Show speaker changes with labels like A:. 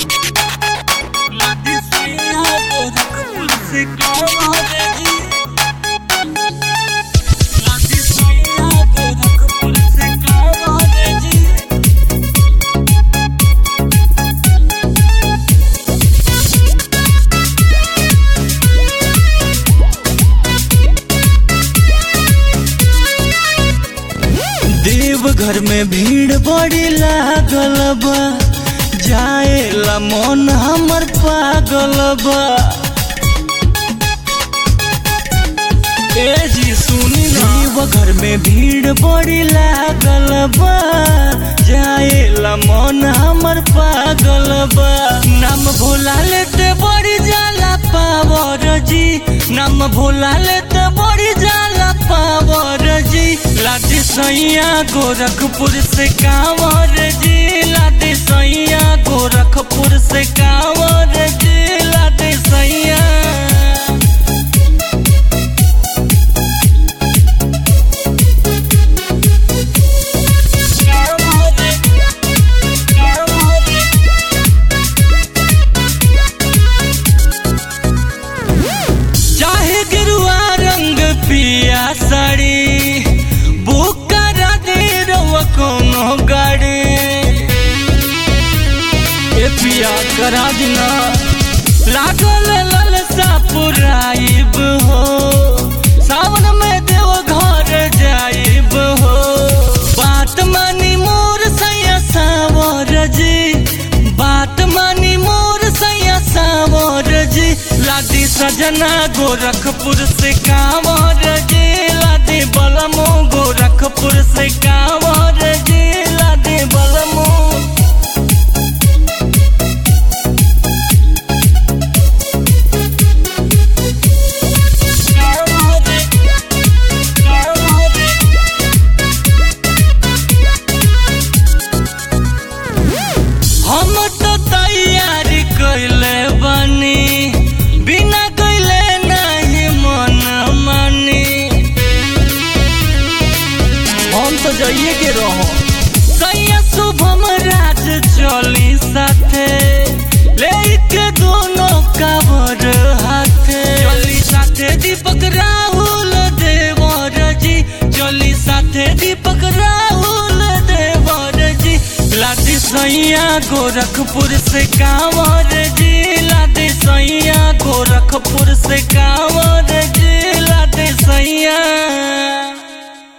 A: लादी सैया गोरखपुर से कांवर जी लादी सैया गोरखपुर से कांवर जी देवघर में भीड़ बड़ी लागल बा जाएला मन हमर पागल बा ए जी सुनी ना देवघर में भीड़ बड़ी लागल बा जाएला मन हमर पागल बा नाम भोला लेते बड़ी जाला पावर जी नाम भोला लेते बड़ी जाला पावर जी लादी सैया गोरखपुर से कांवर जी लादी सैया गोरखपुर से कांवर जी लादी सैया चाहे गिरुआ रंग पिया साड़ी बुक करा दे रउआ कोनो गाड़ी ए पिया करा दिना लागल ललसा पुराइब हो सावन में देव घर जाइब हो बात मानी मोर सैया सावर जी बात मानी मोर सैया सावर जी लादी सजना गोरखपुर से कांवर जी लादी बलमो गोरखपुर से कांवर जी लादी बलमो हम तो तैयारी कैले बनी बिना कैले नहीं मन मानी हम तो जाइए के रहो सैया शुभम राज चली साथे लेके दोनों कावर हाथे चली साथे दीपक राहुल देवर जी चली साथे दीपक राहुल देवर जी लादी सैया गोरखपुर से कांवर जी लादी सैया गोरखपुर से कांवर जी लादी सैया